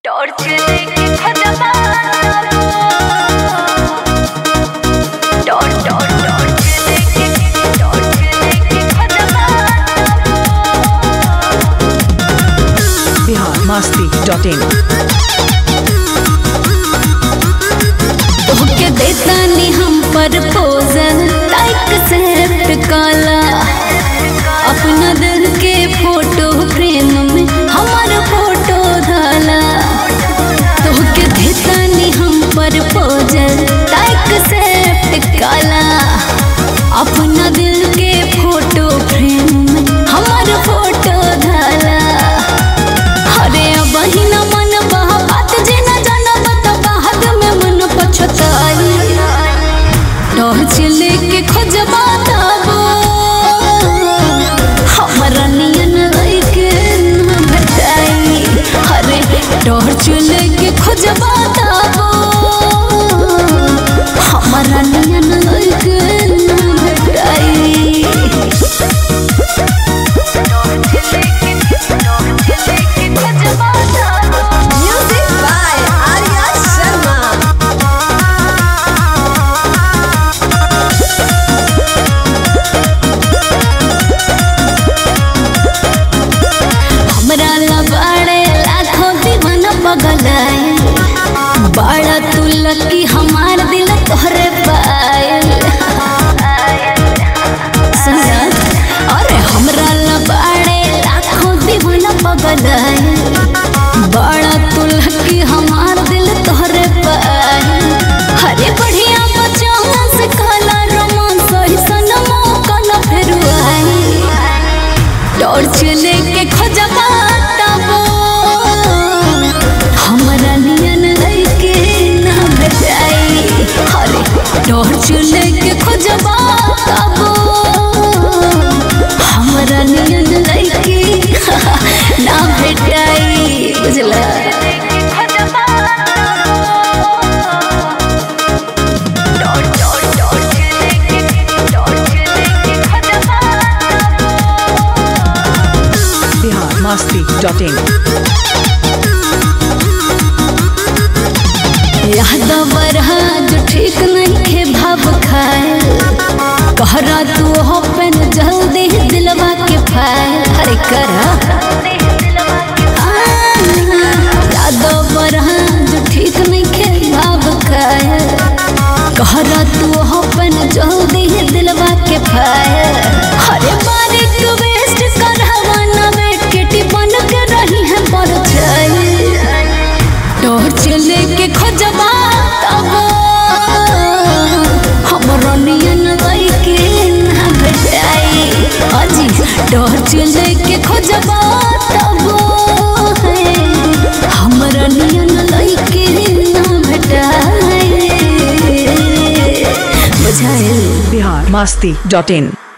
Torch लेके खजमा torch torch torch लेके टॉर्च लेके खजमा बिहार मस्ती डॉट इन तोहके देतानी हम प्रपोजल लाइक सेट काला अपना दिल के फोटो फ्रेम में हमार फोटो डाला तोहके देतानी हम प्रपोजल लाइक सेट काला अपना दिल के फोटो फ्रेम में हमार फोटो डाला अरे बहिन मन बहा बात जे न जानब त बाहर में मन पछताई टॉर्च लेके खोजबा तबो हमरा नियन लइके न भेटाई अरे टॉर्च लेके खोजबा तबो हमरा नियन लइके न भेटाई Music by Arya Sharma. हमरा लबाड़े लाखों दीवाना पगलाए बड़ा तू लकी हमार दिल तोहरे पायल सुना अरे हमरा लबाड़े लाखों दीवाना पगलाए बड़ा तू लकी हमार दिल तोहरे पायल हरे बढ़िया बच्चा से काला रोमांस ऐसन मौका न फिर आई टॉर्च लेके खोजबा तबो हमरा नियन लइके ना भेटाई अरे टॉर्च लेके खोजबा तबो हमरा नियन लइके ना भेटाई बुझला बिहार मस्ती डॉट इन याद बरहा जो ठीक नहीं खे भाव खाए कहरा तू हो पेन जल्दी दिलवा के फाइल हरे करा याद बरहा जो ठीक नहीं खे भाव खाए कहरा तू हो पेन जल्दी दिलवा के फाइल हरे बारीक वेस्ट करहवा ना बैठ के टिपन के रही है पर टॉर्च लेके खोजबा तबो हमरो नियन लइके ना भेटाई अजी टॉर्च लेके खोजबा तबो हमरा नियन लइके ना भेटाई बुझाइल बिहार मस्ती डॉट इन